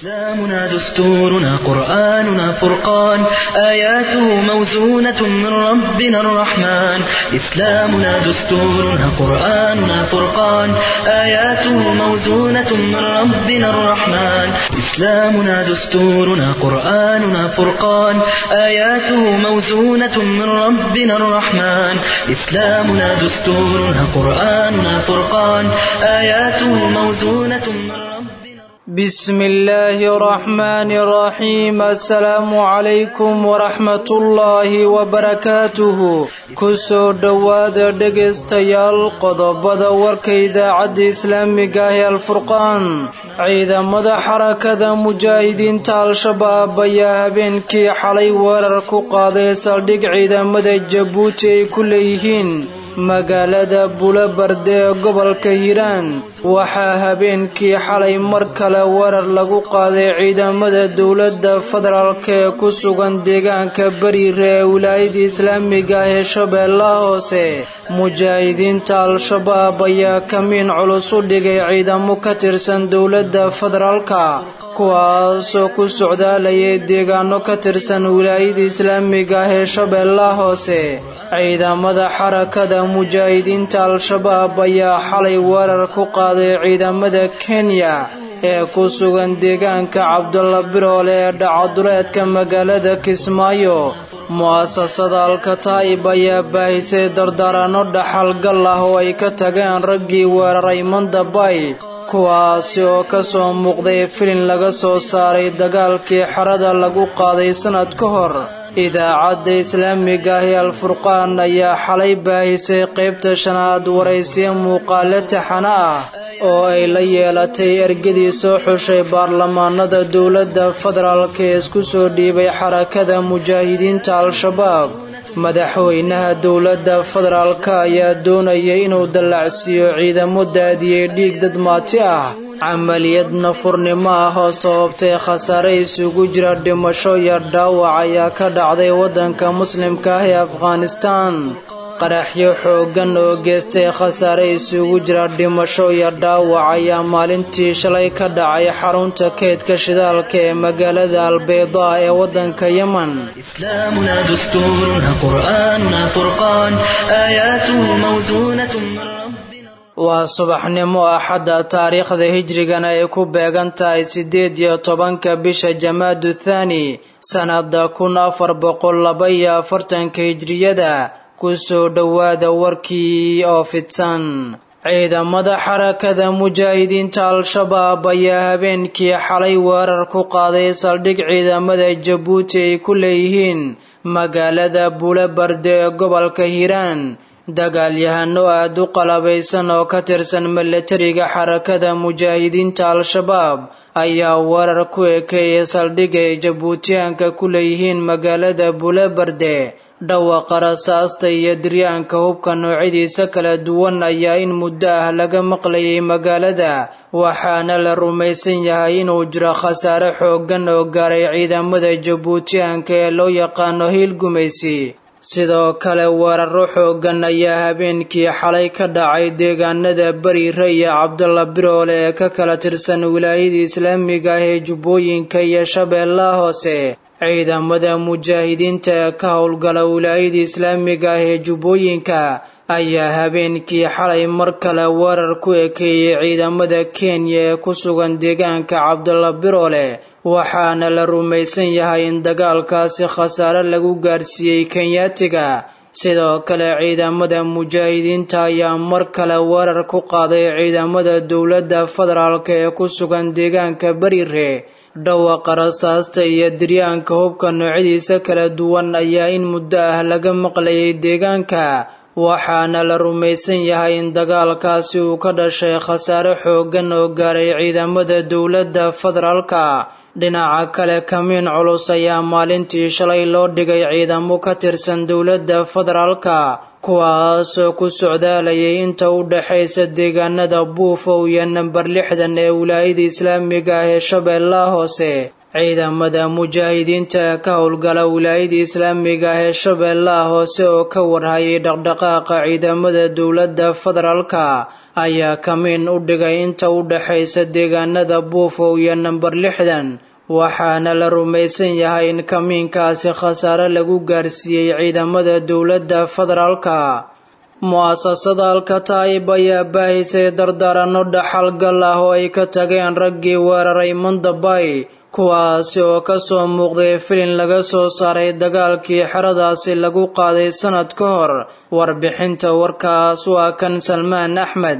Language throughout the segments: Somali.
إسلامنا دستورنا قرآننا فرقان آياته موزونة من ربنا الرحمن إسلامنا دستورنا قرآننا فرقان آياته موزونة من ربنا الرحمن إسلامنا دستورنا قرآننا فرقان آياته موزونة من ربنا الرحمن إسلامنا دستورنا قرآننا فرقان آياته موزونة من ربنا بسم الله الرحمن الرحيم السلام عليكم ورحمة الله وبركاته kusoo dhowaada dhegaystayaal qodobada warka idaacadda islaamiga ah ee alfurqaan ciidamada xarakada mujaahidiinta al-shabaab ayaa habeenkii xalay weerar ku qaaday saldhig ciidamada jabuuti ay ku leeyihiin magaalada bulobarde ee gobolka hiiraan waxaa habeenkii xalay mar kale weerar lagu qaaday ciidamada dowladda federaalk ee ku sugan deegaanka beriire ee wilaayada islaamiga ah ee shabeellaha hoose mujaahidiinta al-shabaab ayaa kamiin culus u dhigay ciidamo ka tirsan dowladda federaalka kuwaasoo ku socdaalayay deegaano ka tirsan wilaayada islaamiga ah ee shabeellaha hoose ciidamada xarakada mujaahidiinta al-shabaab ayaa xalay weerar ku qaaday ciidamada kenya ee ku sugan deegaanka cabdulla biroole ee dhacaduleedka magaalada kismaayo mu'asasada alkataa'ib ayaa baahisay dardaaranno dhaxalgal ah oo ay ka tageen raggii weeraray mandabay kuwaasi oo ka soo muuqday filin laga soo saaray dagaalkii xerada lagu qaaday sannad ka hor idaacadda islaamiga ah ee alfurqaan ayaa xalay baahisay qaybta shanaad waraysiyo muuqaale taxana ah oo ay la yeelatay ergadii soo xushay baarlamaanada dowladda federaalk ee isku soo dhiibay xarakada mujaahidiinta al-shabaab madaxweynaha dowladda federaalk ayaa doonayay inuu dallacsiiyo ciidamo daadiyey dhiig dad maati ah camaliyad nafurnimo ah oo sababtay khasaare isugu jira dhimasho iyo dhaawac ayaa ka dhacday waddanka muslimka ah ee afghanistaan qaraxyo xooggan oo geestay khasaare isugu jira dhimasho iyo dhaawac ayaa maalintii shalay ka dhacay xarunta keydka shidaalka ee magaalada albaydaa ee waddanka yemen إسلامنا دستورنا قرآننا فرقان آياته موزونة من ربنا waa subaxnimo axadda taariikhda hijrigana ay ku beegan tahay siddeed iyo tobanka bisha jamaadu thaani sannada kun afar boqol laba iyo afartanka hijriyada kusoo dhowaada warkii oo fidsan ciidamada xarakada mujaahidiinta al-shabaab ayaa habeenkii xalay weerar ku qaaday saldhig ciidamada jabuuti ay ku leeyihiin magaalada bulobarde ee gobolka hiiraan dagaalyahano aad u qalabaysan oo ka tirsan milatariga xarakada mujaahidiinta al-shabaab ayaa weerar ku ekeeyay saldhig ay jabuutiyaanka ku leeyihiin magaalada bulobarde dhawaqa rasaasta iyo diryaanka hubka noocyadiisa kala duwan ayaa in muddo ah laga maqlayay magaalada waxaana la rumaysan yahay inuu jiro khasaare xooggan oo gaaray ciidamada jabuutiyaanka ee loo yaqaano hiil gumaysi sidoo kale weeraro xooggan ayaa habeenkii xalay ka dhacay deegaanada beriire iyo cabdulla biroole ee ka kala tirsan wilaayada islaamiga ah ee jubbooyinka iyo shabeellaha hoose ciidamada mujaahidiinta ee ka howlgala wilaayada islaamiga ah ee jubbooyinka ayaa habeenkii xalay mar kale weerar ku ekeeyey ciidamada kenya ee ku sugan deegaanka cabdulla biroole waxaana la rumaysan yahay in dagaalkaasi khasaare lagu gaarsiiyey kenyaatiga sidoo kale ciidamada mujaahidiinta ayaa mar kale weerar ku qaaday ciidamada dowladda federaalk ee ku sugan deegaanka beriire dhawaqa rasaasta iyo diryaanka hubka noocyadiisa kala duwan ayaa in muddo ah laga maqlayay deegaanka waxaana la rumaysan yahay in dagaalkaasi uu ka dhashay khasaare xooggan oo gaaray ciidamada dowladda federaalka dhinaca kale kamiin culus ayaa maalintii shalay loo dhigay ciidamo ka tirsan dowladda federaalka kuwaasoo ku socdaalayay inta u dhexaysa deegaanada buufow iyo namber lixdan ee wilaayada islaamiga ah ee shabeellaha hoose ciidamada mujaahidiinta ee ka howlgala wilaayada islaamiga ah ee shabeellaha hoose oo ka warhayay dhaqdhaqaaqa ciidamada dowladda federaalka ayaa kamiin u dhigay inta u dhexaysa deegaanada buufow iyo namber lixdan waxaana la rumaysan yahay in kamiinkaasi khasaare lagu gaarsiiyey ciidamada dowladda federaalka mu-asasada alkataa'ib ayaa baahisay dardaaranno dhaxalgal ah oo ay ka tageen raggii weeraray mandabay kuwaasi oo kasoo muuqday filin laga soo saaray dagaalkii xeradaasi lagu qaaday sanad ka hor warbixinta warkaas waa kan salmaan axmed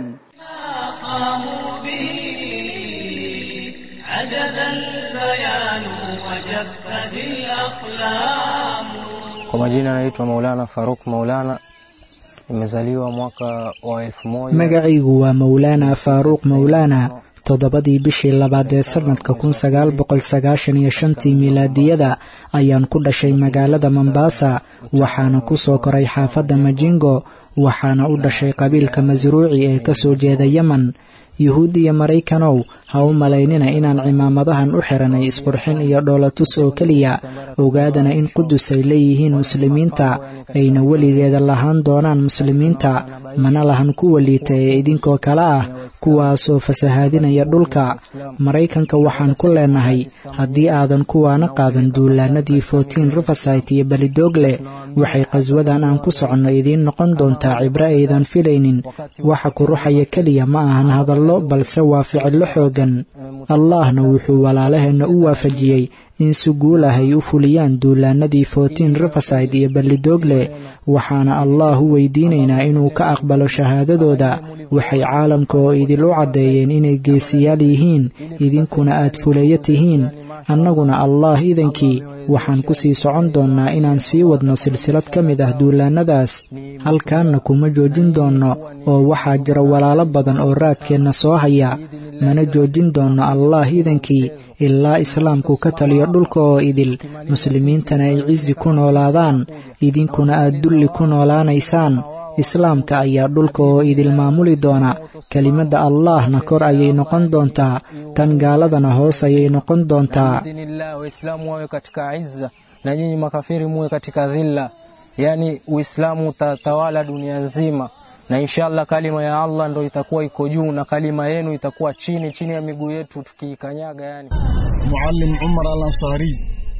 Kwa majina naitwa Maulana Faruk Maulana, nimezaliwa mwaka wa elfu moja magacaygu waa mawlaana faaruuq mawlaana toddobadii bishii labaad ee sanadka kun sagaal boqol sagaashan iyo shantii milaadiyada ayaan ku dhashay magaalada mombasa waxaana ku soo koray xaafadda majingo waxaana u dhashay qabiilka masruuci ee ka soo jeeda yemen yuhuud iyo maraykanow ha u malaynina inaan cimaamadahan u xiranay isqurxin iyo dhoolatus oo keliya ogaadana in qudus ay leeyihiin muslimiinta ayna weligeeda lahaan doonaan muslimiinta mana lahan kuwa liita ee idinkoo kale ah kuwaasoo fasahaadinaya dhulka maraykanka waxaan ku leenahay haddii aadan kuwaana qaadan duulaanadii fortin riversite iyo belidoogle waxay qaswadan aan ku soconno idiin noqon doontaa cibro aydan filaynin waxa ku ruxaya keliya ma ahan hadallo balse waa ficillo xooggan allahna wuxuu walaalaheenna u waafajiyey in si guul ah ay u fuliyaan duulaanadii fortin riverside iyo bellidoogle waxaana allah u weydiinaynaa inuu ka aqbalo shahaadadooda waxay caalamka oo idil u caddeeyeen inay geesiyaal yihiin idinkuna aad fuleeyo tihiin annaguna allah idankii waxaan ku sii socon doonnaa inaan sii wadno silsilad ka mid ah duulaannadaas halkaanna kuma joojin doonno oo waxaa jira walaalo badan oo raadkeenna soo haya mana joojin doonno allah idankii ilaa islaamku ka taliyo dhulka oo idil muslimiintana ay cisi ku noolaadaan idinkuna aad dulli ku noolaanaysaan islaamka ayaa dhulka oo idil maamuli doona kelimadda allahna kor ayay noqon doontaa tan gaaladana hoos ayay noqon doontaa waislamu wawe katika izza na nyinyi makafiri muwe katika dhilla yaani uislamu utatawala dunia nzima na inshallah kalima ya allah ndo itakuwa iko juu na kalima yenu itakuwa chini chini ya miguu yetu tukiikanyaga yani muallim umar alansari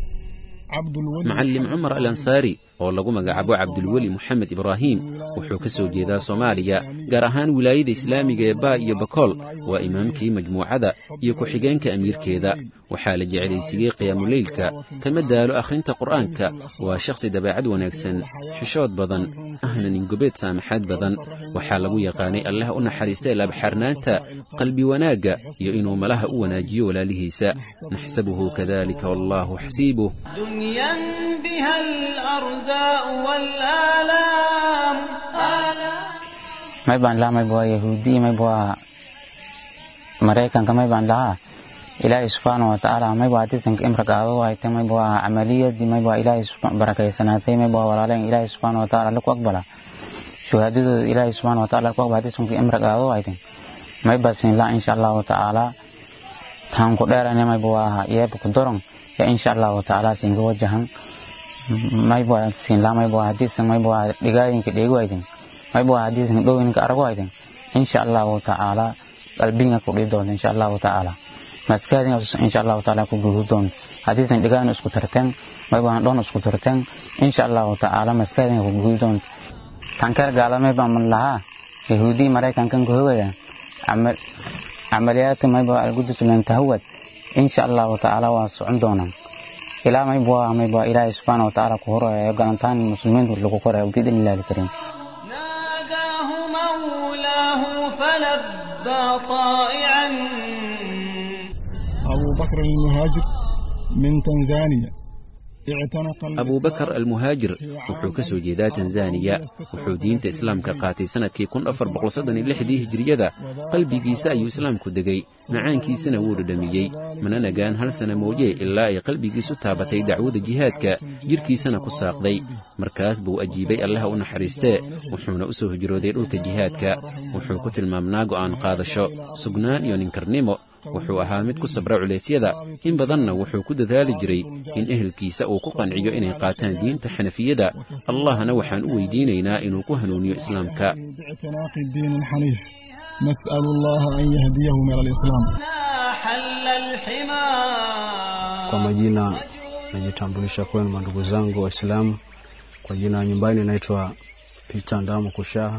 macallim cumar al ansaari oo lagu magacaabo cabdulweli moxamed ibraahim wuxuu ka soo jeedaa soomaaliya gaar ahaan wilaayada islaamiga ee baa iyo bakool waa imaamkii majmuucada iyo ku-xigeenka amiirkeeda waxaa la jeclaysiiyey qiyaamuleylka kama daalo akhrinta qur'aanka waa shakhsi dabeecad wanaagsan xishood badan ahna ningobeed saamaxaad badan waxaa lagu yaqaanay allah u naxariista laabxaarnaanta qalbi wanaagga iyo inuu malaha u wanaajiyo walaalihiisa naxsabuhu kadalika wallaahu xasiibuh may baan lahaa mayba waa yahuudi mayba waa maraykanka may baan lahaa ilaahay subxaana wa tacaala mayba waa disanka imragaado hayte mayba waa camaliyadii mayba waa ilaahay barakeysanaatay mayba waa walaaleen ilaahay subxaana wa tacaala laku aqbala shuhaadadooda ilaahay subxaana wa tacaala laku aqbala disanka imragaado hayte mayba siin laa insha allahu tacaala taan ku dheerane mayba waa yeeba ku doron ya insha allahu tacaala siinka wajahan mayba siin laa mayba waa hadiisan mayba waa dhigaayinka dheego hayten mayba waa hadiisan dhowinka arago hayten insha allahu tacaala qalbiga ku dhihi doonta insha allahu tacaala maskaadina insha allahu tacaala ku guudu doonta hadiisan dhigaan isku tarteen mayba dhoon isku tarteen insha allahu tacaala maskaadina ku guudu doonta tankeer gaala mayba man lahaa yahuudii maraykankan ku hogaya camaliyaadka mayba algudus lan tahawad insha allahu tacaala waa socon doonaan ilaa mayba waa mayba ilaahay subxaana wa tacaala ku horayo galantaan muslimiintu lagu korayo biidn illahi alkariim فلبى طائعا أبو بكر المهاجر من تنزانيا abubakar almuhaajir wuxuu ka soo jeedaa tanzaniya wuxuu diinta islaamka qaatay sannadkii kun afar boqolsoddoniyolixdii hijiriyada qalbigiisa ayuu islaamku degay macaankiisana wuu dhadhamiyey mana nagaan hal sana mooye ilaa ay qalbigiisu taabatay dacwada jihaadka jidhkiisana ku saaqday markaas buu ajiibay allaha u naxariistee wuxuuna u soo hijrooday dhulka jihaadka wuxuu ku tilmaamnaa go'aan qaadasho sugnaan iyo ninkarnimo wuxuu ahaa mid ku sabra culeysyada in badanna wuxuu ku dadaali jiray in ehelkiisa uu ku qanciyo inay qaataan diinta xanafiyada allahna waxaan u weydiinaynaa inuu ku hanuuniyo islaamka نسأل الله أن يهديهم إلى الإسلام Kwa majina najitambulisha kwenu mandugu zangu Waislamu. Kwa jina nyumbani naitwa Peter Ndamu Kushaha.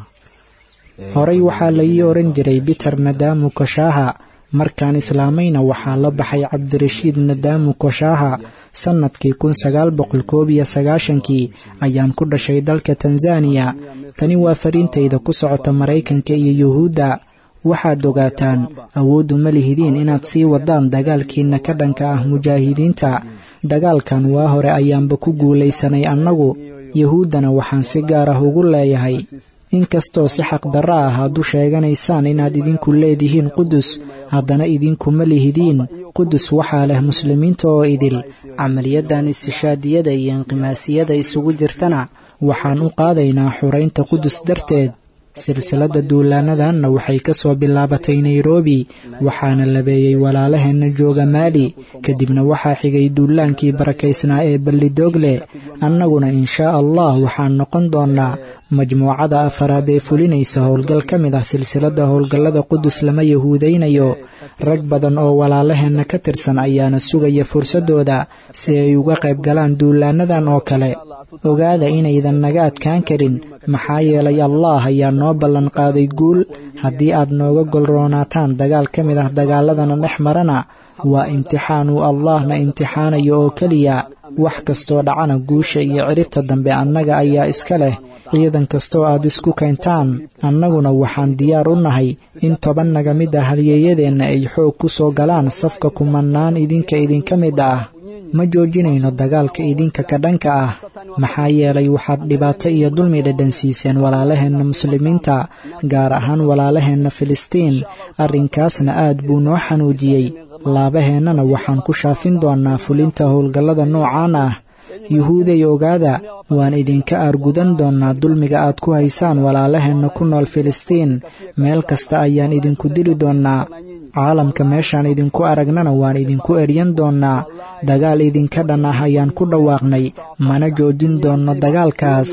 horey waxaa la ii oran jiray biter nadaamu koshaaha markaan islaamayna waxaa la baxay cabdirashiid nadaamu koshaaha sannadkii kun sagaal boqol koob iyo sagaashankii ayaan ku dhashay dalka tanzaniya tani waa fariintayda ku socota maraykanka iyo yuhuudda waxaad ogaataan awooddu ma lihidiin inaad sii wadaan dagaalkiinna ka dhanka ah mujaahidiinta dagaalkan waa hore ayaanba ku guulaysanay annagu yuhuuddana waxaan si gaar ah ugu leeyahay inkastoo si xaqdarro ah aad u sheeganaysaan inaad idinku leedihiin qudus haddana idinkuma lihidiin qudus waxaa leh muslimiinta oo idil camaliyadan istishaadiyada iyo inqimaasiyada isugu jirtana waxaan u qaadaynaa xuraynta qudus darteed silsiladda duulaanadanna waxay ka soo bilaabatay nairobi waxaana labeeyey walaalaheenna jooga maali kadibna waxaa xigay duulaankii barakaysnaa ee ballidogle annaguna inshaa allah waxaan noqon doonnaa majmuucada afaraad ee fulinaysa howlgal ka mid ah silsiladda howlgallada qudus lama yahuudaynayo rag badan oo walaalaheenna ka tirsan ayaana sugaya fursaddooda si ay uga qayb galaan duulaanadan oo kale ogaada inaydan naga adkaan karin maxaa yeelay allah ayaa noo ballan qaaday guul haddii aad nooga golroonaataan dagaal ka mid ah dagaaladana dhex marana waa imtixaan uu allahna imtixaanayo oo keliya wax kastoo dhacana guusha iyo ciribta dambe annaga ayaa iska leh ciidan kastoo aad isku kayntaan annaguna waxaan diyaar u nahay in toban naga mid ah halyeeyadeenna ay xoog ku soo galaan safka kumannaan idinka idinka mid ah ma joojinayno dagaalka idinka ka dhanka ah maxaa yeelay waxaad dhibaato iyo dulmi dhadhansiiseen walaalaheenna muslimiinta gaar ahaan walaalaheenna filistiin arrinkaasna aad buu noo xanuujiyey laabaheennana waxaan ku shaafin doonnaa fulinta howlgallada noocaan ah yuhuuday ogaada waan idinka aargudan doonnaa dulmiga aad ku haysaan walaalaheenna ku nool filistiin meel kasta ayaan idinku dili doonnaa caalamka meeshaan idinku aragnana waan idinku eryan doonnaa dagaal idinka dhan ah ayaan ku dhawaaqnay mana joojin doonno dagaalkaas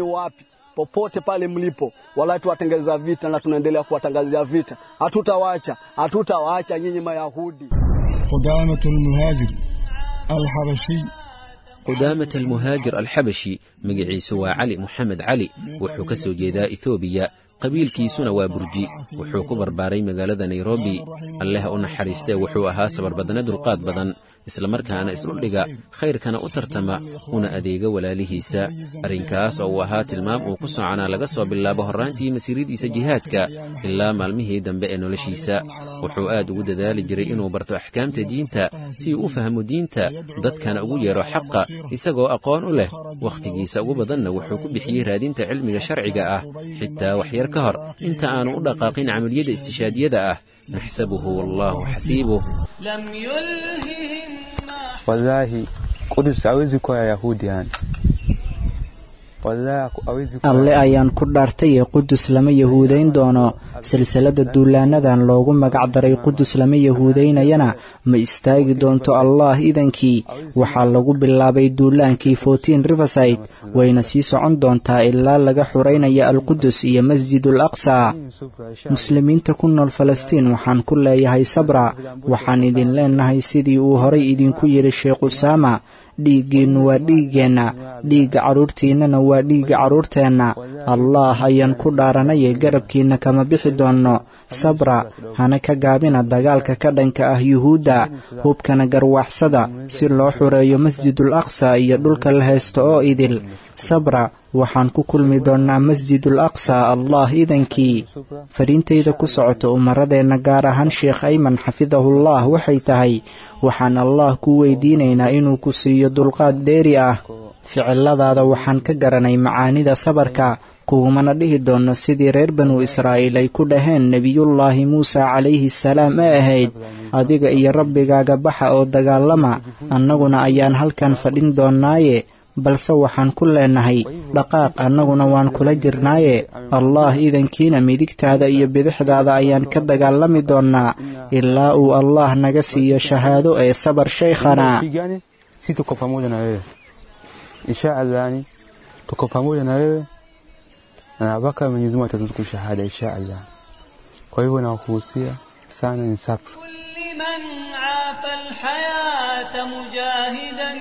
popote pale mlipo, wala tuwatengeza vita na tunaendelea kuwatangazia vita. Hatutawaacha, hatutawaacha nyinyi Mayahudi. قدامة المهاجر الحبشي qudaamat almuhaajir alxabashi magaciisu waa cali moxamed cali wuxuu ka soo jeedaa ethoobiya qabiilkiisuna waa burji wuxuu ku barbaaray magaalada nairobi alleh u naxariistee wuxuu ahaa sabarbadne dulqaad badan islamarkaana isdhuldhiga khayrkana u tartama una adeega walaalihiisa arrinkaas oo uu ahaa tilmaam uu ku soconaa laga soo bilaabo horraantii masiiradiisa jihaadka ilaa maalmihii dambe ee noloshiisa wuxuu aad ugu dadaali jiray inuu barto axkaamta diinta si uu u fahmo diinta dadkana ugu yeedho xaqa isagoo aqoon u leh wakhtigiisa ugu badanna wuxuu ku bixiyey raadinta cilmiga sharciga ah xitaa waxyar ka hor inta aanu u dhaqaaqin camaliyada istishaadiyada ah naxsabuhu wallaahu xasiibuh wallahi Qudus hawezi kuwa Yahudi yani alle ayaan ku dhaartay ee qudus lama yahuudayn doono silsilada duulaanadan loogu magac daray qudus lama yahuudaynayana ma istaagi doonto allah idankii waxaa lagu bilaabay duulaankii fortin riverside wayna sii socon doontaa ilaa laga xuraynayo alqudus iyo masjidul aqsa muslimiinta ku nool falastiin waxaan ku leeyahay sabra waxaan idin leenahay sidii uu horay idinku yidhi sheekh usaama dhiiggiinnu waa dhiiggeenna dhiigga carruurtiinnana waa dhiigga carruurteenna allaah ayaan ku dhaaranayee garabkiinna kama bixi doonno sabra hana ka gaabina dagaalka ka dhanka ah yuhuudda hubkana garwaaxsada si loo xureeyo masjidul aqsa iyo dhulka la haysto oo idil sabra waxaan ku kulmi doonnaa masjidul aqsa allah idankii fariintayda ku socota umaradeenna gaar ahaan sheekh ayman xafidahullah waxay tahay waxaan allah ku weydiinaynaa inuu ku siiyo dulqaad dheeri ah ficiladaada waxaan ka garanay macaanida sabarka kugumana dhihi doonno sidii reer banu israa'iil ay ku dhaheen nebiyullaahi muuse calayhi salaam ee ahayd adiga iyo rabbigaaga baxa oo dagaalama annaguna ayaan halkan fadhin doonnaaye balse waxaan ku leenahay dhaqaaq annaguna waan kula jirnaaye allah idankiina midigtaada iyo bidixdaada ayaan ka dagaalami doonnaa ilaa uu allah naga siiyo shahaado ee sabar shaykhana si tuko pamoja na wewe insha allahni tuko pamoja na wewe na mpaka Mwenyezi Mungu atatuzuku shahada insha Allah kwa hivyo nawakuhusia sana ni sabr لمن عاف الحياة مجاهدا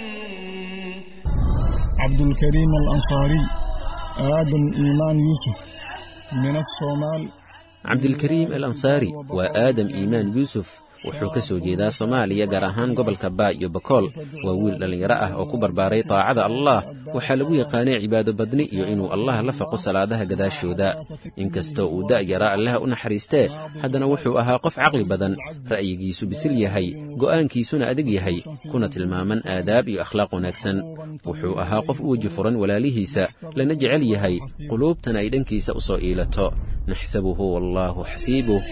عبد الكريم الأنصاري آدم إيمان يوسف من الصومال cabdilkariim al ansaari waa aadam iimaan yuusuf wuxuu ka soo jeedaa soomaaliya gaar ahaan gobolka baa iyo bakool waa wiil dhallinyaro ah oo ku barbaaray taacada allah waxaa lagu yaqaanay cibaado badni iyo inuu allah la faqo salaadaha gadaashooda inkastoo uu da'yaraa allaha u naxariistee haddana wuxuu ahaa qof caqli badan ra'yigiisu bisil yahay go'aankiisuna adag yahay kuna tilmaaman aadaab iyo akhlaaq wanaagsan wuxuu ahaa qof u weji furan walaalihiisa lana jecel yahay quluubtana ay dhankiisa u soo iilato naxsabuhu wallaahu xasiibuh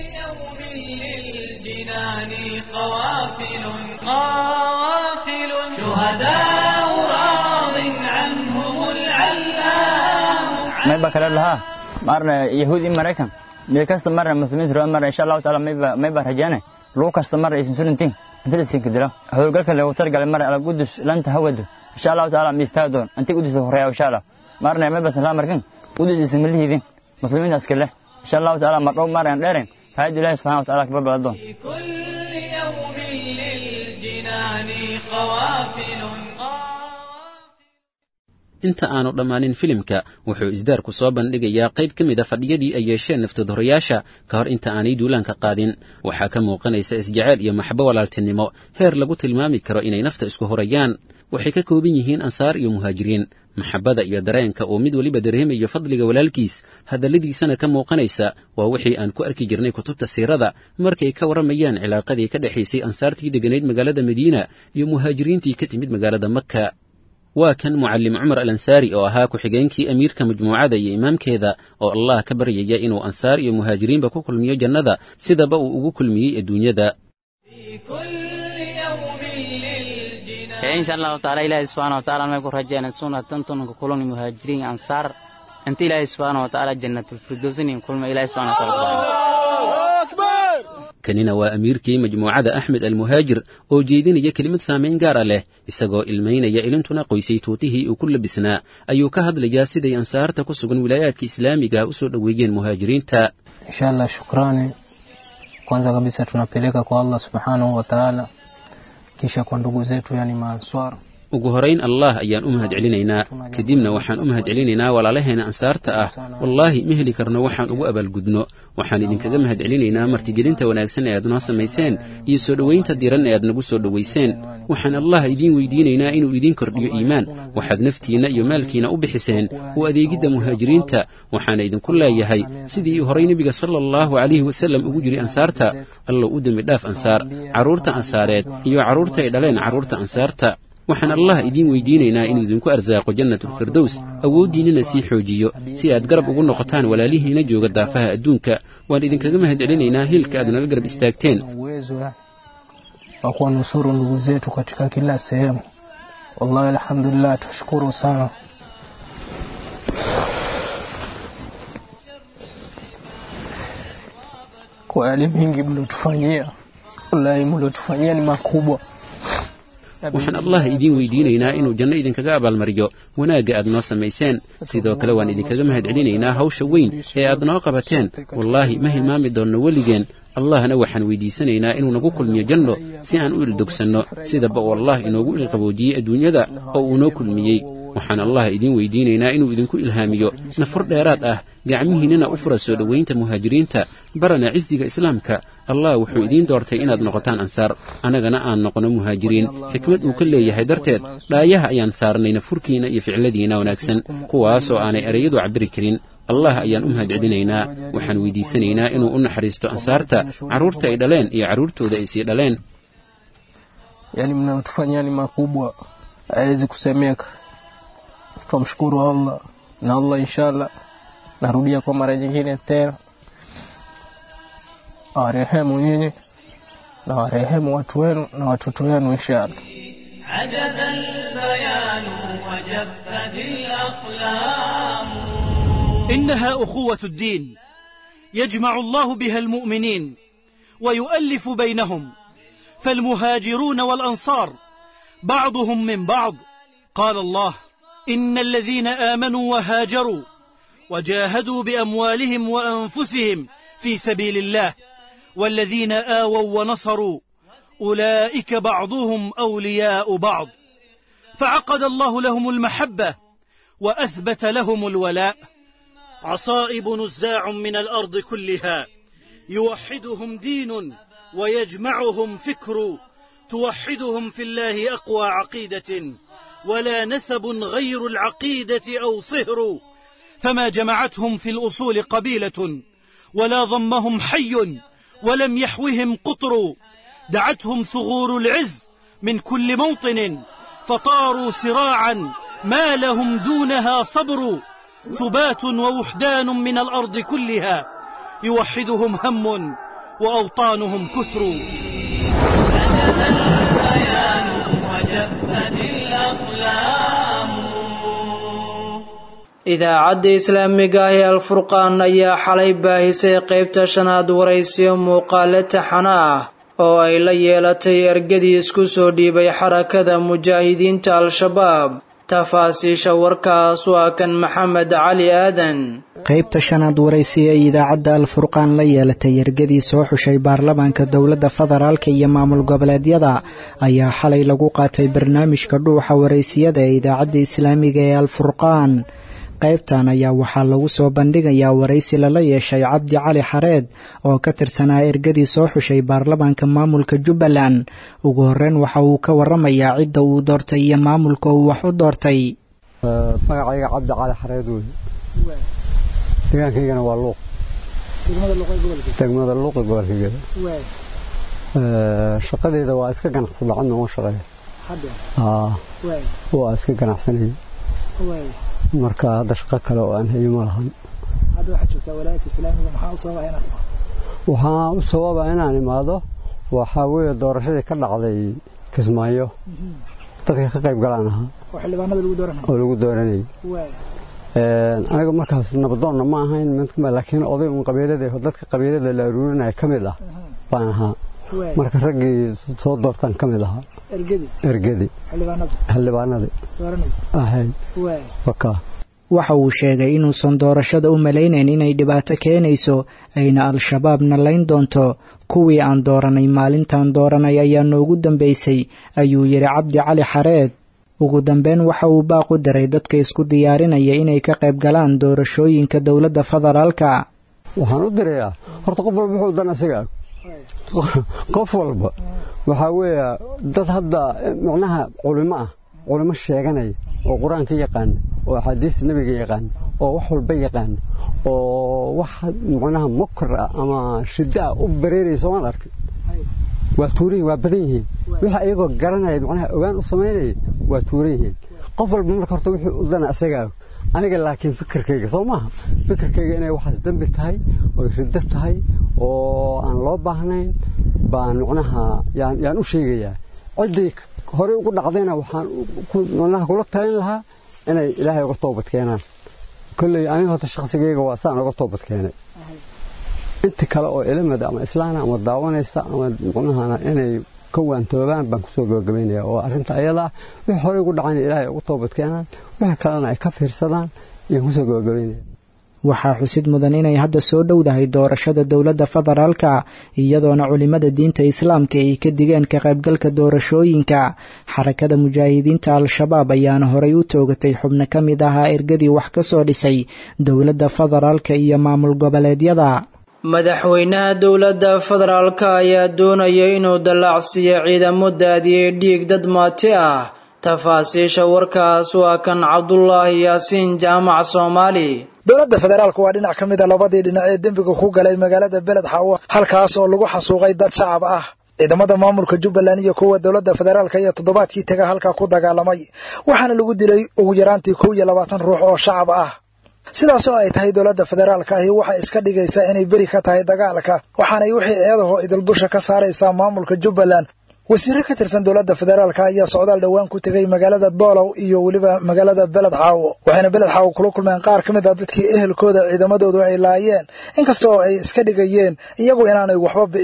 للجنان قوافل قوافل شهداء راض عنهم العلام mayba kale lahaa marna yahuud i maraykan mid kasta marna muslimiinta raba marna insha allahu taala mayba mayba rajaane lugu kasta marna aysan sulintiin inta lisinka dilo howlgalka lagu targalay marna ala qudus lanta hawadu insha allahu taala miistaa doon anti qudus horeeya insha allah marna mayba san markan qudus isin malihidin muslimiinta askale insha allahu taala mar dhow marna dheeren فهد الله سبحانه وتعالى كبر بلدون كل يوم للجنان قوافل inta aanu dhammaanin filimka wuxuu isdaarku soo bandhigayaa qayb ka mid a fadhiyadii ay yeesheen naftadohorayaasha ka hor inta aanay duulaanka qaadin waxaa ka muuqanaysa isjeceyl iyo maxbo walaaltinimo heer lagu tilmaami karo inay nafta isku horayaan waxay ka kooban yihiin ansaar iyo muhaajiriin maxabbada iyo dareenka uu mid weliba dareemayo fadliga walaalkiis hadalladiisana ka muuqanaysa waa wixii aan ku arki jirnay kutubta siirada markay ka warramayaan cilaaqadii ka dhexaysay ansaartii degganayd magaalada madiina iyo muhaajiriintii ka timid magaalada makka waa kan mucallim cumar al ansaari oo ahaa ku-xigeenkii amiirka majmuucada iyo imaamkeeda oo allah ka baryaya inuu ansaar iyo muhaajiriinba ku kulmiyo jannada sidaba uu ugu kulmiyey adduunyada insha allahu taala ilaahi subxaana wa taala may ku rajeyna sunatantunka kulani muhaajiriin ansaar inta ilaahi subxaana wa taala jannatulfirdowsinin kulma ilaahi subxana wa taala kanina waa amiirkii majmuucada axmed almuhaajir oo jeedinaya kelimad saamayn gaara leh isagoo ilmaynaya ilintuna qoysay tuutihii uu ku labisnaa ayuu ka hadlayaa siday ansaarta ku sugan wilaayaadka islaamiga u soo dhoweeyeen muhaajiriinta inshallah shukrani kwanza kabisa tunapeleka kwa allah subhanahu wa taala kisha kwa ndugu zetu yani maanswar ugu horayn allah ayaan u mahad celinaynaa kadibna waxaan u mahad celinaynaa walaalaheena ansaarta ah wallaahi ma heli karno waxaan ugu abaalgudno waxaan idinkaga mahad celinaynaa martigelinta wanaagsan ee aad noo samayseen iyo soo dhowaynta diran ee aad nagu soo dhowayseen waxaan allah idiin weydiinaynaa inuu idiin kordhiyo iimaan waxaad naftiinna iyo maalkiina u bixiseen u adeegidda muhaajiriinta waxaana idinku leeyahay sidii horay nebiga sala allahu calayhi wasallam ugu jiri ansaarta allow u dembi dhaaf ansaar carruurta ansaareed iyo carruurta ay dhaleen carruurta ansaarta waxaan allah idiin weydiinaynaa inuu idinku arsaaqo jannatulfirdows awooddiinnana sii xoojiyo si aad garab ugu noqotaan walaalihiina jooga daafaha adduunka waan idinkaga mahad celinaynaa hilka aad nala garab istaagteen wa kuwanusuru ndugu zetu katika kila sehemu wallahi alhamdulillah tashukuru sana kwa yale mingi mliotufanyia wallahi mliotufanyia ni makubwa waxaan allah idiin weydiinaynaa inuu janno idinkaga abaalmariyo wanaagga aad noo samayseen sidoo kale waan idinkaga mahad celinaynaa hawsha weyn ee aad noo qabateen wallaahi ma hilmaami doonno weligeen allahna waxaan weydiisanaynaa inuu nagu kulmiyo janno si aan u ildogsanno sidaba uu allah inoogu ilqaboojiyey adduunyada oo uu noo kulmiyey waxaan allah idiin weydiinaynaa inuu idinku ilhaamiyo nafur dheeraad ah gacmihiinnana u fura soo dhowaynta muhaajiriinta barana cisiga islaamka allah wuxuu idiin doortay inaad noqotaan ansaar annagana aan noqono muhaajiriin xikmad uu ka leeyahay darteed dhaayaha ayaan saarnay nafurkiinna iyo ficladiinna wanaagsan kuwaasoo aanay ereyadu cabbiri karin allah ayaan u mahad celinaynaa waxaan weydiisanaynaa inuu u naxariisto ansaarta carruurta ay dhaleen iyo carruurtooda ay sii dhaleen yani mnayotufanyia ni makubwa hawezi kusemeka twamshukuru allah na allah inshallah narudia kwa mara nyingine tena awarehemu nyinyi na warehemu watu wenu na watoto wenu inshallah عجز البيان وجفت الأقلام إنها أخوة الدين يجمع الله بها المؤمنين ويؤلف بينهم فالمهاجرون والأنصار بعضهم من بعض قال الله إن الذين آمنوا وهاجروا وجاهدوا بأموالهم وأنفسهم في سبيل الله والذين آووا ونصروا أولئك بعضهم أولياء بعض فعقد الله لهم المحبة وأثبت لهم الولاء عصائب نزاع من الأرض كلها يوحدهم دين ويجمعهم فكر توحدهم في الله أقوى عقيدة ولا نسب غير العقيدة أو صهر فما جمعتهم في الأصول قبيلة ولا ضمهم حي ولم يحوهم قطر دعتهم ثغور العز من كل موطن فطاروا سراعا ما لهم دونها صبر ثبات ووحدان من الأرض كلها يوحدهم هم وأوطانهم كثر البيان وجفت الأقلام idaacadda islaamiga ah ee alfurqaan ayaa xalay baahisay qaybta shanaad waraysiyo muuqaale taxana ah oo ay la yeelatay ergadii isku soo dhiibay xarakada mujaahidiinta al-shabaab tafaasiisha warkaas waa kan maxamed cali aadan qaybta shanaad waraysi ee idaacadda alfurqaan la yeelatay ergadii soo xushay baarlamaanka dowladda federaalka iyo maamul goboleedyada ayaa xalay lagu qaatay barnaamijka dhuuxa waraysiyada ee idaacadda islaamiga ee alfurqaan qaybtan ayaa waxaa lagu soo bandhigayaa waraysi lala yeeshay cabdi cali xareed oo ka tirsanaa ergadii soo xushay baarlamaanka maamulka jubbaland ugu horreyn waxa uu ka waramayaa cidda uu doortay iyo maamulka uu wax u doortay magacayga cabdi cali xareed wey deegaankaygana waa luuq degmada luuqi gobolkaygada shaqadeeda waa iska ganacsada cadna uma shaqeeya waa iska ganacsanaya marka hadda shaqo kale oo aan hayo ma lahan waxaa u sababa inaan imaado waxaa weeye doorashadii ka dhacday kismaayo dadka ka qayb galaan ahaa oo lagu dooranayay aniga markaas nabadoonna ma ahayn laakiin oday un qabiilada dadka qabiilada la aruurinaya ka mid ah baan ahaa marka raggii soo doortaan ka mid ahaa ergedi xildhibaanadii ahayd waxa uu sheegay inuusan doorashada u malaynayn inay dhibaato keenayso ayna al-shabaabna layn doonto kuwii aan dooranay maalintaan dooranay ayaa noogu dambaysay ayuu yidhi cabdi cali xareed ugu dambeyn waxa uu baaq u diray dadka isku diyaarinaya inay ka qayb galaan doorashooyinka dowladda federaalka waxaan u dirayaa horta qof walba wuxuu dan asiga qof walba waxaa weeya dad hadda macnaha culimo ah culimo sheeganaya oo qur-aanka yaqaana oo axaadiista nebiga yaqaana oo wax walba yaqaana oo wax macnaha mukar ah ama shiddo ah u bareeraysa waan arkay waa tuuran waa badan yihiin waxa iyagoo garanaya macnaha ogaan u samaynaya waa tuuran yihiin qof walba marka horta wuxuu u dana isagaa aniga laakiin fikirkayga soo maaha fikirkayga inay waxaas dembi tahay oy riddo tahay oo aan loo baahnayn baan macnaha yaan u sheegayaa ciddii horey ugu dhacdayna waxaan macnaha kula talin lahaa inay ilaahay uga toobad keenaan kolley aniga horta shakhsigayga waa saan uga toobad keenay inta kale oo ilamada ama islaana ama daawanaysa ama macnahana inay ka waantoobaan baan kusoo gabagabaynaya oo arrinta ayada ah wixii horey ugu dhacayna ilaahay ugu toobad keenaan wixii kalena ay ka fiirsadaan ayaan kusoo gabagabaynaya waxaa xusid mudan inay hadda soo dhowdahay doorashada dowladda federaalka iyadoona culimada diinta islaamka ay ka digeen ka qaybgalka doorashooyinka xarakada mujaahidiinta al-shabaab ayaana horay u toogatay xubno ka mid ahaa ergadii wax ka soo dhisay dowladda federaalka iyo maamul goboleedyada madaxweynaha dowladda federaalka ayaa doonaya inuu dallaacsiiyo ciidamo daadiyey dhiig dad maati ah tafaasiisha warkaas waa kan cabdulaahi yaasiin jaamac soomaali dowladda federaalku waa dhinac ka mid a labadii dhinac ee dembiga ku galay magaalada beled xaawo halkaas oo lagu xasuuqay dad shacab ah ciidamada maamulka jubbaland iyo kuwa dowladda federaalka iyo toddobaadkii taga halkaa ku dagaalamay waxaana lagu dilay ugu yaraantii kow iyo labaatan ruux oo shacab ah sidaas oo ay tahay dowladda federaalka ahi waxay iska dhigaysaa inay beri ka tahay dagaalka waxaanay wixii eedaho idil dusha ka saaraysaa maamulka jubbaland wasiiro ka tirsan dowladda federaalka ayaa socdaal dhowaan ku tegay magaalada doolow iyo weliba magaalada beled xaawo waxayna beled xaawo kula kulmeen qaar ka mid a dadkii ehelkooda ciidamadoodu ay laayeen inkasta oo ay iska dhigayeen iyagu inaanay waxba bi'in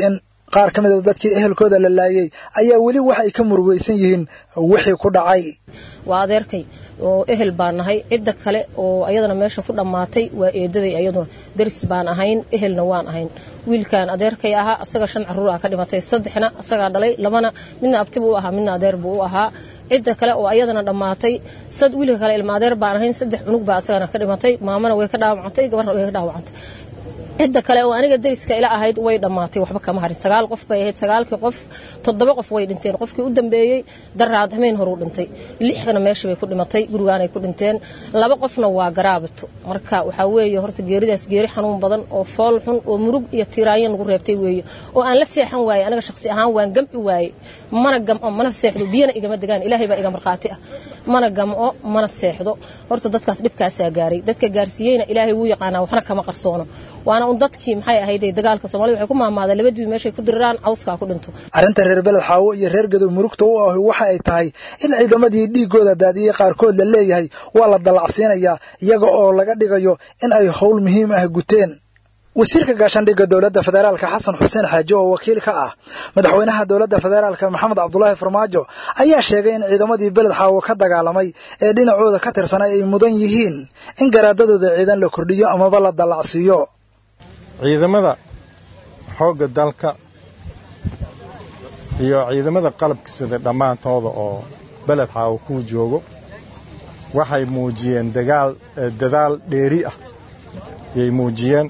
qaar ka mid a dadkii ehelkooda la laayay ayaa weli wax ay ka murugaysan yihiin wixii ku dhacay waa adeerkay oo ehel baan nahay cidda kale oo ayadana meesha ku dhammaatay waa eedaday ayaduna daris baan ahayn ehelna waan ahayn wiilkan adeerkay ahaa asaga shan caruur ah ka dhimatay saddexna asagaa dhalay labana midna abti buu u ahaa midna adeer buu u ahaa cidda kale oo ayadana dhammaatay sad wiilka kale ilma adeer baan ahayn saddex cunug baa asagana ka dhimatay maamana way ka dhaawacantay gabarna way ka dhaawacantay cidda kale oo aniga dariska ila ahayd way dhammaatay waxba kama harin sagaal qof bay ahayd sagaalkii qof toddoba qof way dhinteen qofkii u dambeeyey daraad hameen horuu dhintay lixna meesha bay ku dhimatay gurigaanay ku dhinteen laba qofna waa garaabito marka waxaa weeye horta geeridaas geeri xanuun badan oo fool xun oo murug iyo tiiraanyo nagu reebtay weeye oo aan la seexan waaye aniga shaqsi ahaan waan gam'i waaye mana gam'o mana seexdo biyana igama degaan ilaahay baa iga markhaati ah mana gam'o mana seexdo horta dadkaas dhibkaasaa gaaray dadka gaarsiiyeyna ilaahay wuu yaqaanaa waxna kama qarsoono waana un dadkii maxay ahayd dagaalka soomaalida waxay ku maamaadeen labadii meeshay ku diriraan cawskaa ku dhinto arrinta reer beled xaawo iyo reer gadow murugta u ahi waxa ay tahay in ciidamadii dhiigooda daadiyey qaarkood la leeyahay waa la dallacsiinayaa iyaga oo laga dhigayo in ay howl muhiim ah guteen wasiirka gaashaandhigga dowladda federaalka xasan xuseen xaaje oo wakiil ka ah madaxweynaha dowladda federaalka maxamed cabdulaahi farmaajo ayaa sheegay in ciidamadii beled xaawo ka dagaalamay ee dhinacooda ka tirsanay ay mudan yihiin in garaadadooda ciidan la kordhiyo amaba la dallacsiiyo ciidamada xoogga dalka iyo ciidamada qalabka sida dhammaantooda oo beled xaawo kuu joogo waxay muujiyeen dagaal dadaal dheeri ah yay muujiyeen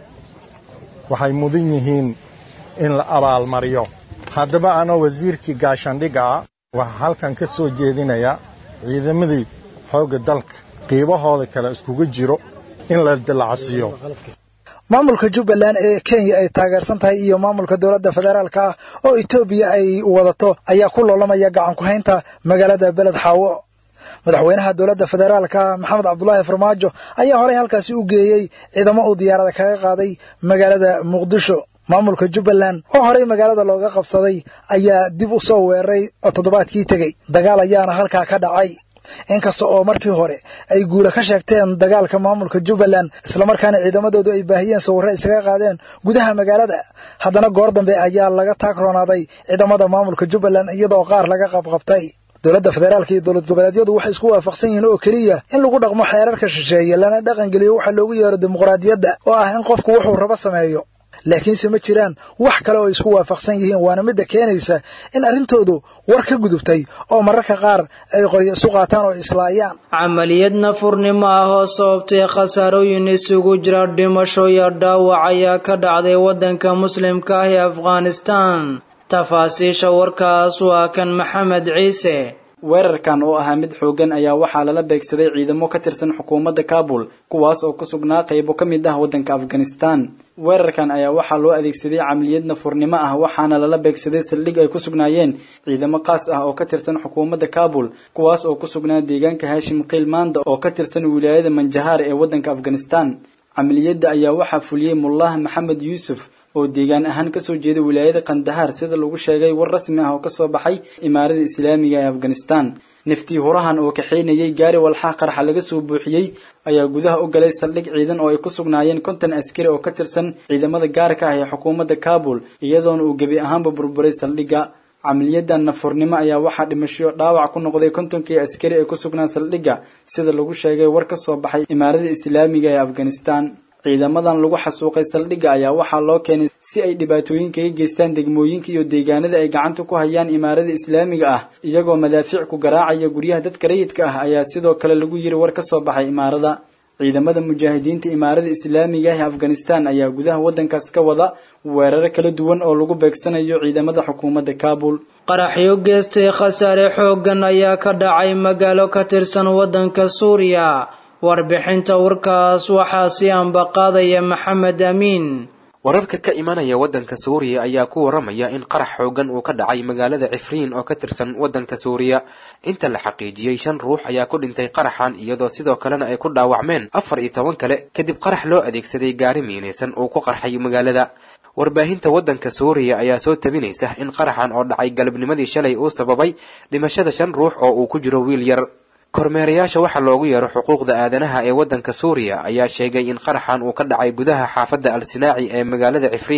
waxay mudan yihiin in la abaalmariyo haddaba anoo wasiirkii gaashaandhigga ah waxaa halkan ka soo jeedinayaa ciidamadii xoogga dalka qiibahooda kale iskugu jiro in la dallacsiiyo maamulka jubbaland ee kenya ay taageersan tahay iyo maamulka dowladda federaalka ah oo etoobiya ay wadato ayaa ku loolamaya gacan ku haynta magaalada beled xaawo madaxweynaha dowladda federaalka maxamed cabdulaahi farmaajo ayaa horey halkaasi u geeyey ciidamo uu diyaarada kaga qaaday magaalada muqdisho maamulka jubbaland oo horey magaalada looga qabsaday ayaa dib u soo weeraray oo toddobaadkii tegey dagaal ayaana halkaa ka dhacay inkasta oo markii hore ay guula ka sheegteen dagaalka maamulka jubbaland islamarkaana ciidamadoodu ay baahiyeen sawirro isaga qaadeen gudaha magaalada haddana goor dambe ayaa laga taagroonaaday ciidamada maamulka jubbaland iyadoo qaar laga qabqabtay dowladda federaalka iyo dowlad goboleedyadu waxay isku waafaqsan yihiin oo keliya in lagu dhaqmo xeerarka shisheeye lana dhaqangeliyo waxa loogu yeero dimuqraadiyadda oo ah in qofku wuxuu rabo sameeyo laakiinse ma jiraan wax kale oo ay isku waafaqsan yihiin waana midda keenaysa in arrintoodu war ka gudubtay oo mararka qaar ay qoryo isu qaataan oo islaayaan camaliyad nafurnimo ah oo sababtay khasaarooyin isugu jira dhimasho iyo dhaawac ayaa ka dhacday waddanka muslimka ah ee afghanistan tafaasiisha warkaas waa kan maxamed ciise weerarkan oo ahaa mid xooggan ayaa waxaa lala beegsaday ciidamo ka tirsan xukuumadda kaabul kuwaas oo ku sugnaa qaybo ka mid ah waddanka afghanistan weerarkan ayaa waxaa loo adeegsaday camaliyad nafurnimo ah waxaana lala beegsaday saldhig ay ku sugnaayeen ciidamo qaas ah oo ka tirsan xukuumadda kaabul kuwaas oo ku sugnaa deegaanka haashim kiilmaanda oo ka tirsan wilaayada manjahaar ee waddanka afghanistan camaliyadda ayaa waxaa fuliyey mullah maxamed yuusuf oo deegaan ahaan kasoo jeeda wilaayada kandahaar sida lagu sheegay war rasmi ah oo kasoo baxay imaarada islaamiga ee afghanistan naftii hurahan oo kaxaynayay gaari walxaa qarxa laga soo buuxiyey ayaa gudaha u galay saldhig ciidan oo ay ku sugnaayeen konton askari oo ka tirsan ciidamada gaarka ah ee xukuumadda kaabul iyadoona uu gebi ahaanba burburay saldhigga camaliyadan nafurnimo ayaa waxaa dhimasho dhaawac ku noqday kontonkii askari ee ku sugnaa saldhigga sida lagu sheegay war ka soo baxay imaarada islaamiga ee afghanistan ciidamadan lagu xasuuqay saldhigga ayaa waxaa loo keenay si ay dhibaatooyin kaga geystaan degmooyinka iyo deegaanada ay gacanta ku hayaan imaarada islaamiga ah iyagoo madaafiic ku garaacaya guryaha dadka rayidka ah ayaa sidoo kale lagu yiri war ka soo baxay imaarada ciidamada mujaahidiinta imaarada islaamiga ah ee afghanistan ayaa gudaha waddankaas ka wada weeraro kala duwan oo lagu beegsanayo ciidamada xukuumadda kaabul qaraxyo geestay khasaare xooggan ayaa ka dhacay magaalo ka tirsan waddanka suuriya warbixinta warkaas waxaa si ambaqaadaya maxamed amiin wararka ka imanaya waddanka suuriya ayaa ku waramaya in qarax xoogan uu ka dhacay magaalada cifriin oo ka tirsan waddanka suuriya inta la xaqiijiyey shan ruux ayaa ku dhintay qaraxan iyadoo sidoo kalena ay ku dhaawacmeen afar iyo toban kale kadib qarax loo adeegsaday gaari miinaysan uu ku qarxay magaalada warbaahinta waddanka suuriya ayaa soo tabinaysa in qaraxan oo dhacay galabnimadii shalay uu sababay dhimashada shan ruux oo uu ku jiro wiil yar kormeerayaasha waxaa loogu yeero xuquuqda aadanaha ee waddanka suuriya ayaa sheegay in qaraxan uu ka dhacay gudaha xaafadda al sinaaci ee magaalada cifriin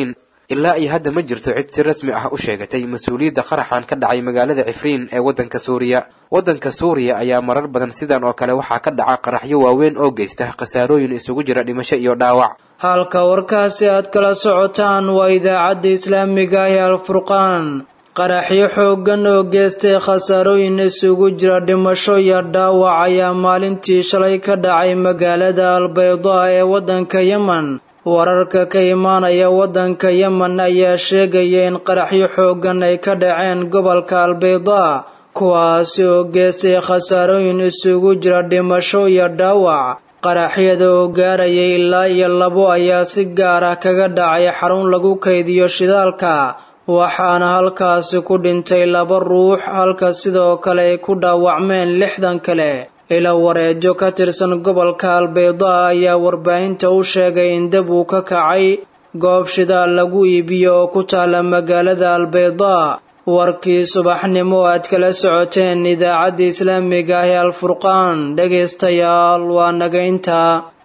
ilaa iyo hadda ma jirto cid si rasmi ah u sheegatay mas-uuliyadda qaraxan ka dhacay magaalada cifriin ee waddanka suuriya waddanka suuriya ayaa marar badan sidan oo kale waxaa ka dhaca qaraxyo waaweyn oo geysta khasaarooyin isugu jira dhimasho iyo dhaawac halka warkaasi aad kala socotaan waa idaacadda islaamiga ah ee alfurqaan qaraxyo xooggan oo geystay khasaarooyin isugu jira dhimasho iyo dhaawac ayaa maalintii shalay ka dhacay magaalada albaydaa ee waddanka yemen wararka ka imaanaya waddanka yemen ayaa sheegaya in qaraxyo xooggan ay ka dhaceen gobolka albaydaa kuwaasi oo geystay khasaarooyin isugu jira dhimasho iyo dhaawac qaraxyada oo gaarayay ilaa iyo labo ayaa si gaar ah kaga dhacay xarun lagu kaydiyo shidaalka waxaana halkaasi ku dhintay laba ruux halka sidoo kale ay ku dhaawacmeen lixdan kale ila wareejo ka tirsan gobolka albaydaa ayaa warbaahinta u sheegay in dab uu ka kacay goob shidaal lagu iibiyo oo ku taala magaalada albaydaa warkii subaxnimo aad kala socoteen idaacadda islaamiga ah ee alfurqaan dhegaystayaal waa naga intaa